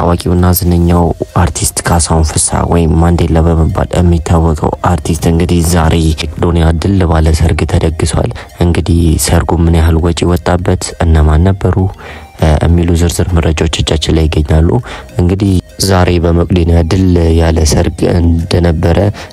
ታዋቂውና ዝነኛው አርቲስት ካሳሁን ፍስሐ ወይም ማንዴላ በመባል የሚታወቀው አርቲስት እንግዲህ ዛሬ መቄዶንያ ድል ባለ ሰርግ ተደግሷል። እንግዲህ ሰርጉ ምን ያህል ወጪ ወጣበት፣ እነማን ነበሩ የሚሉ ዝርዝር መረጃዎች እጃችን ላይ ይገኛሉ። እንግዲህ ዛሬ በመቄዶንያ ድል ያለ ሰርግ እንደነበረ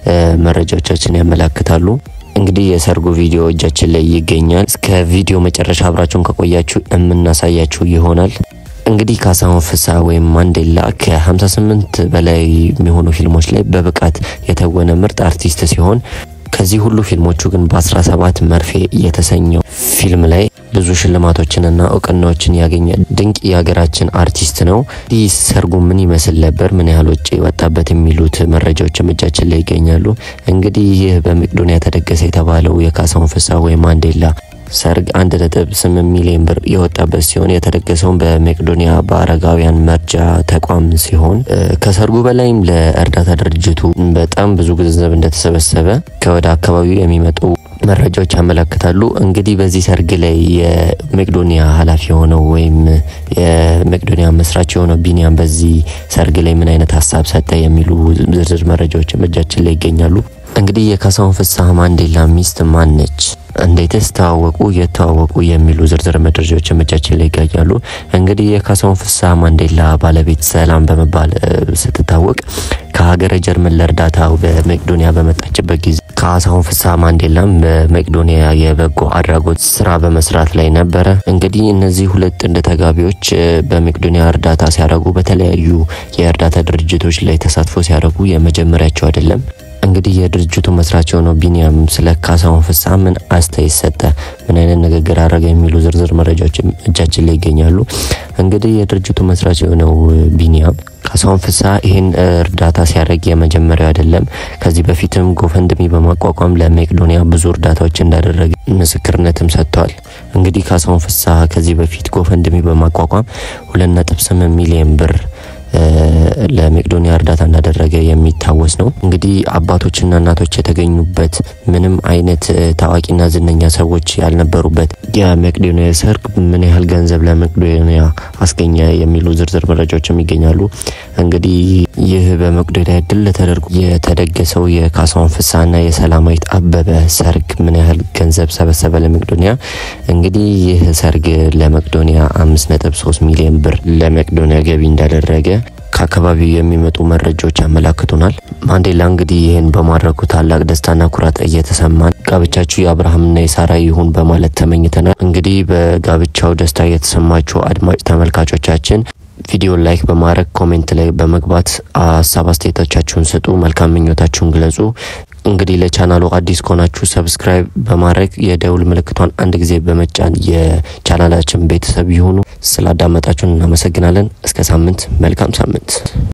መረጃዎቻችን ያመላክታሉ። እንግዲህ የሰርጉ ቪዲዮ እጃችን ላይ ይገኛል። እስከ ቪዲዮ መጨረሻ አብራችሁን ከቆያችሁ የምናሳያችሁ ይሆናል። እንግዲህ ካሳሁን ፍስሐ ወይም ማንዴላ ከ58 በላይ የሚሆኑ ፊልሞች ላይ በብቃት የተወነ ምርጥ አርቲስት ሲሆን ከዚህ ሁሉ ፊልሞቹ ግን በ17 መርፌ የተሰኘው ፊልም ላይ ብዙ ሽልማቶችንና እውቅናዎችን ያገኘ ድንቅ የሀገራችን አርቲስት ነው። ይህ ሰርጉ ምን ይመስል ነበር፣ ምን ያህል ወጪ የወጣበት የሚሉት መረጃዎችም እጃችን ላይ ይገኛሉ። እንግዲህ ይህ በመቄዶንያ ተደገሰ የተባለው የካሳሁን ፍስሐ ወይም ማንዴላ ሰርግ አንድ ነጥብ ስምንት ሚሊዮን ብር የወጣበት ሲሆን የተደገሰውን በመቄዶንያ በአረጋውያን መርጃ ተቋም ሲሆን ከሰርጉ በላይም ለእርዳታ ድርጅቱ በጣም ብዙ ገንዘብ እንደተሰበሰበ ከወደ አካባቢው የሚመጡ መረጃዎች ያመለክታሉ። እንግዲህ በዚህ ሰርግ ላይ የመቄዶንያ ኃላፊ የሆነው ወይም የመቄዶንያ መስራች የሆነው ቢኒያም በዚህ ሰርግ ላይ ምን አይነት ሀሳብ ሰጠ የሚሉ ዝርዝር መረጃዎችም እጃችን ላይ ይገኛሉ። እንግዲህ የካሳሁን ፍስሐ ማንዴላ ሚስት ማን ነች? እንዴትስ ተዋወቁ? የተዋወቁ የሚሉ ዝርዝር መረጃዎች እጃችን ላይ ይገኛሉ። እንግዲህ የካሳሁን ፍስሐ ማንዴላ ባለቤት ሰላም በመባል ስትታወቅ ከሀገረ ጀርመን ለእርዳታ በመቄዶንያ በመጣችበት ጊዜ ካሳሁን ፍስሐ ማንዴላም በመቄዶንያ የበጎ አድራጎት ስራ በመስራት ላይ ነበረ። እንግዲህ እነዚህ ሁለት ጥንድ ተጋቢዎች በመቄዶንያ እርዳታ ሲያደርጉ በተለያዩ የእርዳታ ድርጅቶች ላይ ተሳትፎ ሲያደርጉ የመጀመሪያቸው አይደለም። እንግዲህ የድርጅቱ መስራች የሆነው ቢኒያም ስለ ካሳሁን ፍስሐ ምን አስተያየት ሰጠ፣ ምን አይነት ንግግር አደረገ የሚሉ ዝርዝር መረጃዎች እጃችን ላይ ይገኛሉ። እንግዲህ የድርጅቱ መስራች የሆነው ቢኒያም ካሳሁን ፍስሐ ይህን እርዳታ ሲያደርግ የመጀመሪያው አይደለም። ከዚህ በፊትም ጎፈንድሚ በማቋቋም ለመቄዶንያ ብዙ እርዳታዎች እንዳደረገ ምስክርነትም ሰጥተዋል። እንግዲህ ካሳሁን ፍስሐ ከዚህ በፊት ጎፈንድሚ በማቋቋም ሁለት ነጥብ ስምንት ሚሊዮን ብር ለመቄዶንያ እርዳታ እንዳደረገ የሚታወስ ነው። እንግዲህ አባቶችና እናቶች የተገኙበት ምንም አይነት ታዋቂና ዝነኛ ሰዎች ያልነበሩበት የመቄዶንያ ሰርግ ምን ያህል ገንዘብ ለመቄዶንያ አስገኘ የሚሉ ዝርዝር መረጃዎችም ይገኛሉ። እንግዲህ ይህ በመቄዶንያ ድል ተደርጎ የተደገሰው የካሳሁን ፍስሐና የሰላማዊት አበበ ሰርግ ምን ያህል ገንዘብ ሰበሰበ ለመቄዶንያ? እንግዲህ ይህ ሰርግ ለመቄዶንያ አምስት ነጥብ ሶስት ሚሊዮን ብር ለመቄዶንያ ገቢ እንዳደረገ ከአካባቢው የሚመጡ መረጃዎች ያመላክቱናል። ማንዴላ እንግዲህ ይህን በማድረጉ ታላቅ ደስታና ኩራት እየተሰማን ጋብቻችሁ የአብርሃምና የሳራ ይሁን በማለት ተመኝተናል። እንግዲህ በጋብቻው ደስታ የተሰማችሁ አድማጭ ተመልካቾቻችን ቪዲዮ ላይክ በማድረግ ኮሜንት ላይ በመግባት ሀሳብ አስተያየቶቻችሁን ስጡ፣ መልካም ምኞታችሁን ግለጹ። እንግዲህ ለቻናሉ አዲስ ከሆናችሁ ሰብስክራይብ በማድረግ የደውል ምልክቷን አንድ ጊዜ በመጫን የቻናላችን ቤተሰብ ይሁኑ። ስላዳመጣችሁን እናመሰግናለን። እስከ ሳምንት፣ መልካም ሳምንት።